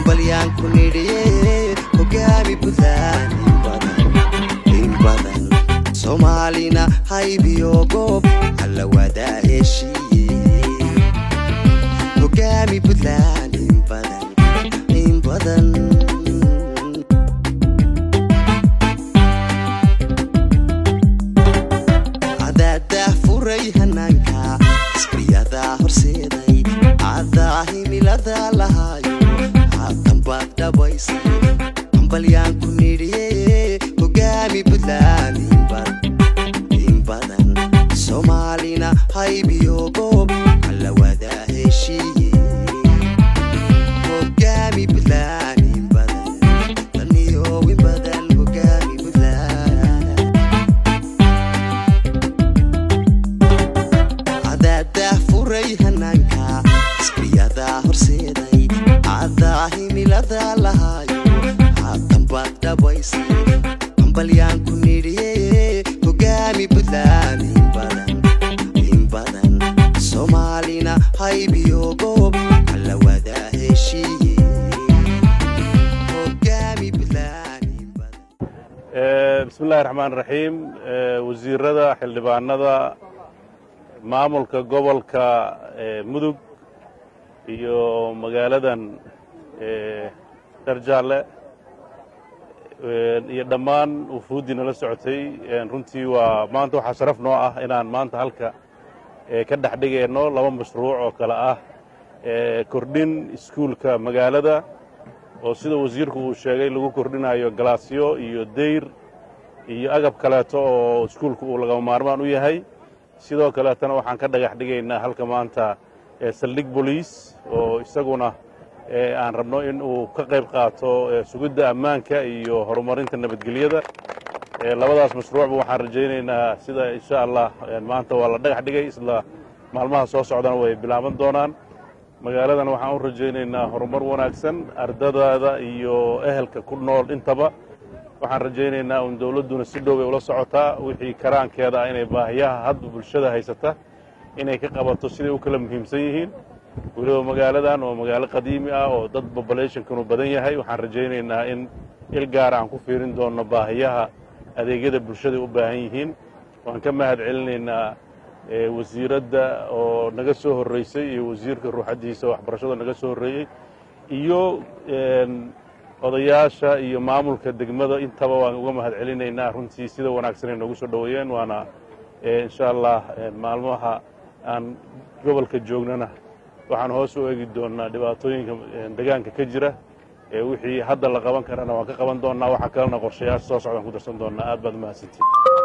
hambalyaan ku nidhiye hogaami buntland in badan in badan soomaalina haybiyo goob alla wadaa heshiiye hogaami buntland in badan in badan cadaadaa furay hanaanka isbriyadaa horseeday cadaa himilada lahaayo haatan baad dhabaysay hambalyaan ku nidhiye hogaami buntland in badan in badan soomaalina haybiyo goob alla wadaa heshiiye hogaami buntland in badan daniyo in badan hogaami buntland cadaadaa furay hanaanka isbriyadaa horseeday cadaa himilada lahaayo haatan baad dhabaysay hambalyaan ku nidhiye hogaami buntland in badan in badan soomaalina haybiyo goob alla wadaa heshiiye hogaami buntland in badan bismi illahi raxmaan raxiim wasiirada xildhibaanada maamulka gobolka mudug iyo magaaladan dharjaalle iyo dhammaan wufuuddii nala socotay runtii waa maanta waxaa sharaf noo ah inaan maanta halka ka dhex dhigayno laba mashruuc oo kale ah kordhin iskuulka magaalada oo sida wasiirku uu sheegay lagu kordhinayo galaasyo iyo deyr iyo agab kaleeto oo iskuulku uu lagama maarmaan u yahay sidoo kaleetana waxaan ka dhagax dhigaynaa halka maanta saldhig boliis oo isaguna aan rabno in uu ka qayb qaato sugidda ammaanka iyo horumarinta nabadgelyada labadaas mashruucba waxaan rajaynaynaa sida insha allah maanta waa la dhagax dhigay isla maalmaha soo socdana way bilaaban doonaan magaaladan waxaan u rajaynaynaa horumar wanaagsan ardadaada iyo ehelka ku nool intaba waxaan rajaynaynaa un dowladduna si dhow bay ula socotaa wixii karaankeeda ah inay baahiyaha hadba bulshada haysata inay ka qabato siday u kala muhiimsan yihiin weliba magaaladan oo magaalo qadiimi ah oo dad populationkanu badan yahay waxaan rajaynaynaa in il gaara aan ku fiirin doonno baahiyaha adeegyada bulshada u baahan yihiin waan ka mahad celinaynaa wasiiradda oo naga soo horraysay iyo wasiirka ruuxaddiisa waxbarashada naga soo horreeyey iyo odayaasha iyo maamulka degmada intaba waan uga mahad celinaynaa runtii sida wanaagsan ay noogu soo dhoweeyeen waana insha allah maalmaha aan gobolka joognana waxaan hoos u eegi doonnaa dhibaatooyinka degaanka ka jira wixii hadda la qaban karana waan ka qaban doonnaa waxa kalena qorshayaasha soo socdaan ku darsan doonnaa aad baad umahadsantiin